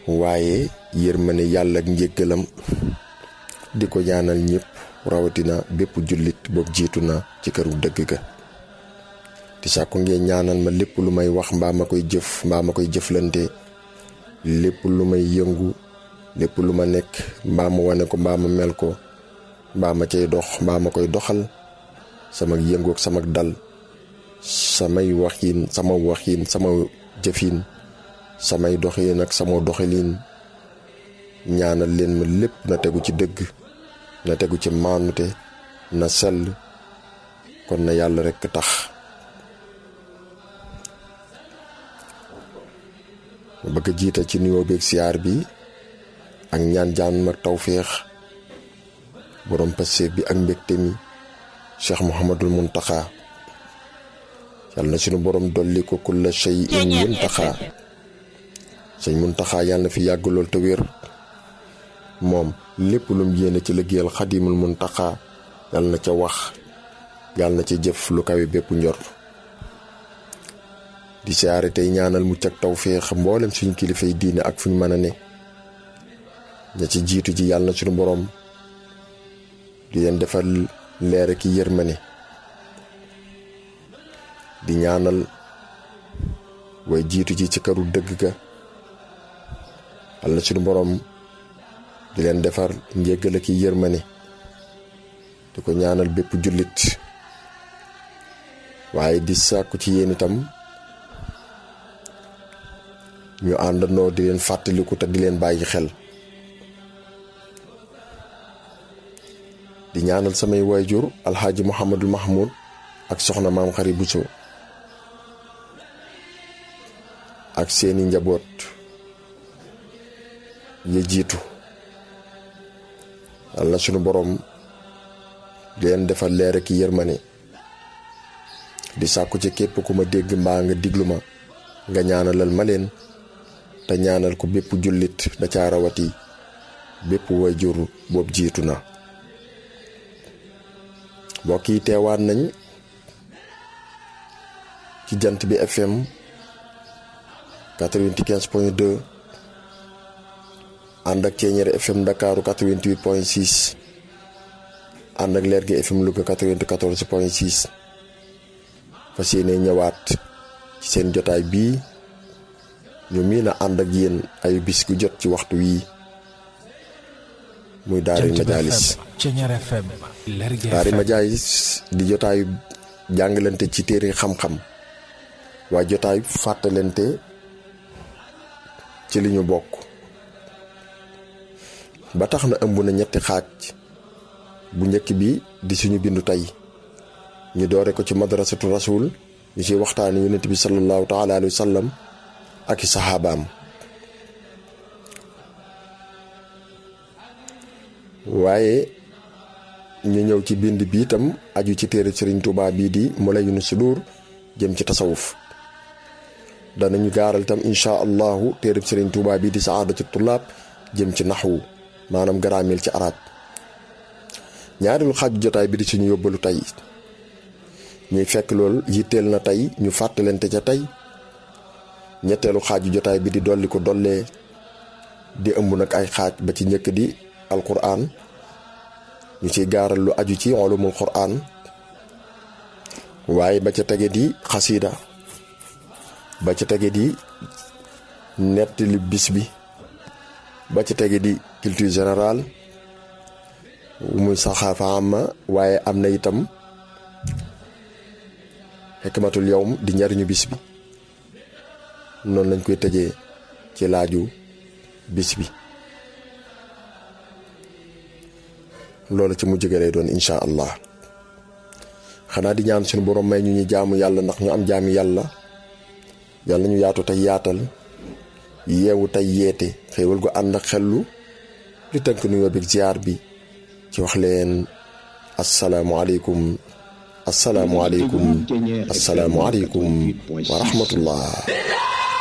waaye yërmande yàlla ak njëggalam di ko ñaanal ñëpp rawatina bépp jullit boobu jiitu na ci këru dëgg ga di sàkku ngeen ñaanal ma lépp lu may wax mbaa ma koy jëf mbaa ma koy jëflante lépp lu may yëngu lépp lu ma nekk mbaa ma wane ko mbaa ma mel ko mbaa ma cay dox mbaa ma koy doxal sama yëngu ak sama dal samay waxiin sama waxiin sama jëfin samay doxiin ak sama doxalin ñaanal leen ma lépp na tegu ci dëgg na tegu ci maanute na sell kon na yàlla rekk tax ma bëgg a jiital ci nuyoo beeg siyaar bi ak ñaan jaan ak tawféex borom passeef bi ak mbégte mi cheikh Mouhamadul Muntaxa yàlla na sunu borom dolli ko kulla shay'in muntaxa sëñ Muntaxa yàlla na fi yàgg lool te wér moom lépp lum yéene ci liggéeyal xadimul Muntaxa yàlla na ca wax yàlla na ca jëf lu kawe bépp njor di siyaare tey ñaanal mucc ak tawféex mboolem suñu kilifay diine ak fuñ mën a ne ña ci jiitu ji yàlla na suñu borom di leen defal leer ki yërmane di ñaanal way jiitu ji ci këru dëgg ga yàlla na suñu borom di leen defar njéggal ki yërmane di ko ñaanal bépp jullit waaye di sàkku ci yéen itam ñu àndandoo di leen fàttaliku te di leen bàyyi xel di ñaanal samay waajur alxaaji Mouhamadul Mahmoud ak soxna maam xari Buso ak seeni njaboot ya jiitu yàlla sunu boroom di leen defal leer ki yërmane di sàkku ci képp ku ma dégg mbaa nga diglu ma nga ñaanalal ma leen te ñaanal ko bépp jullit da caa rawati bépp waajur boobu jiitu na mbokk yi teewaat nañ ci jant bi FM 95 point 2 ànd ak Ceeñeer FM Ndakaaru 88 point 6 ànd ak Leer gi FM Louga 94 point 6 fas yéene ñëwaat ci seen jotaay bii ñu miin a ànd ak yéen ay bis gu jot ci waxtu wii muy daari majaalis daari majaalis di jotaayu jàngalante ci téere xam-xam waaye jotaayu fàttalante ci li ñu bokk ba tax na ëmb na ñetti xaaj bu njëkk bi di suñu bindu tey ñu doore ko ci madrasatu rasul ñu ci waxtaani yonent bi sallallahu taala alayhi wa sallam ak i saxaabaam waaye ñu ñëw ci bind bi itam aju ci téere sëriñ Tuubaa bii di Mulayyinu Sudur jëm ci tasawuf danañu gaaral itam insha allahu téere sëriñ Tuubaa bii di saadatu tullaab jëm ci naxwu maanaam garaameel ci arab ñaareelu xaaju jotaay bi di suñu yóbbalu tey ñuy fekk lool yitteel na tey ñu fàttalante ca tey ñetteelu xaaju jotaay bi di dolli ko dollee di ëmb nag ay xaaj ba ci njëkk di alquran ñu ciy gaaral lu aju ci ulumul quran waaye ba ca tege di xasida ba ca tege di nettali bis bi ba ca tege di culture générale muy saxaafa amma waaye am na itam xikmatul yawm di njariñu bis bi noonu lañ koy tëjee ci laaju bis bi loolu ci mujj ga lay doon incha allah xanaa di ñaan suñu borom may ñu ñu jaamu yàlla ndax ñu am jaami yàlla yàlla ñu yaatu tey yaatal yeewu tey yeete xéewal gu ànd ak xellu li tënk nuyoo bi ziar bi ci wax leen asalaamualeykum asalaamualeykum asalaamualeykum wa rahmatullah